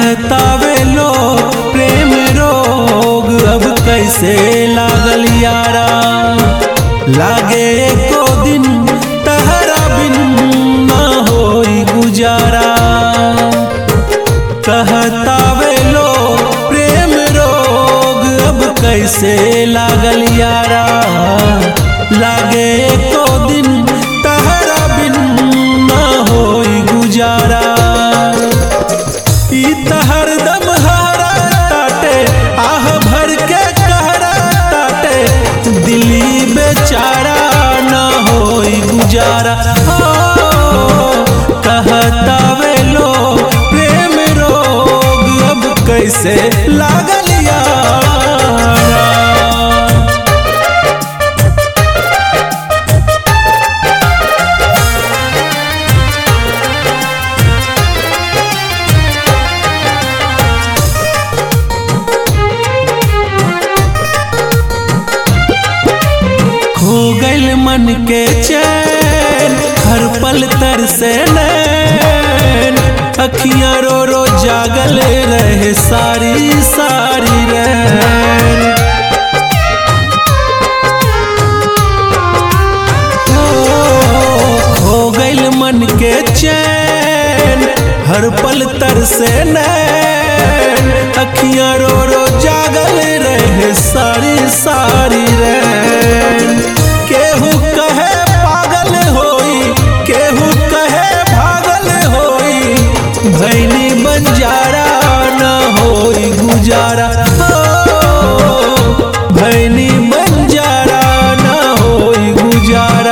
कहतावे लो प्रेम रोग अब कैसे लागल यारा लागे एको दिन तहरा बिन ना होई गुजारा कहतावे लो प्रेम रोग अब कैसे लागल यारा लागे एको दिन तहरा बिन ना होई गुजारा ई त हरदम हरा ताटे आह भर के कहरा ताटे दिली बेचारा ना होई गुजारा हो कहतावे लो प्रेम रोग अब कैसे लागल यारा खो गइल मन के चैन हर पल तर से नैन अखियां रो रो जागल रहे सारी सारी रैन ओ, खो गइल मन के चैन हर पल तर से नैन अखियां रो रो जागल रहे सारी सारी रैन केहू कहे पागल होई केहू कहे भागल होई भैनी बंजारा न होई गुजारा हो भैनी बंजारा न होई गुजारा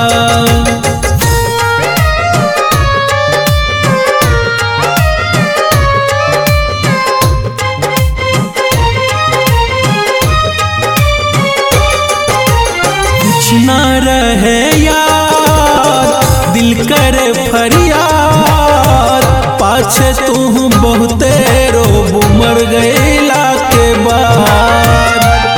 कुछ ना रहे यार दिल करे फरियाद पाछे तू बहुते रोब मर गईला के बाद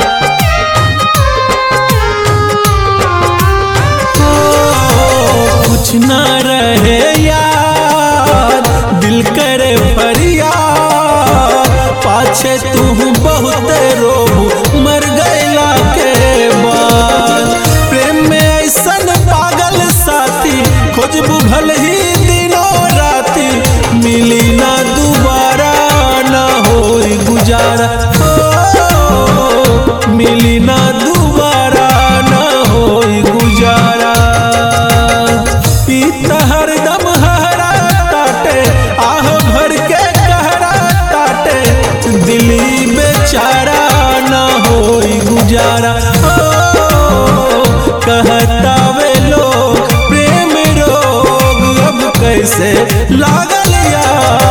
ओ, कुछ ना रहे यार दिल करे फरियाद पाछे तू बहुते रोब मर गईला के बाद प्रेम में ऐसन पागल साथी खोजबू भल ही दिनों राती मिली ना दोबारा ना होई गुजारा ओ, मिली ना दोबारा ना होई गुजारा पीता हरदम हरा ताटे आह भर के कहरा ताटे दिली बेचारा ना होई गुजारा ओ, कहतावे लोग प्रेम रोग अब कैसे लागल यार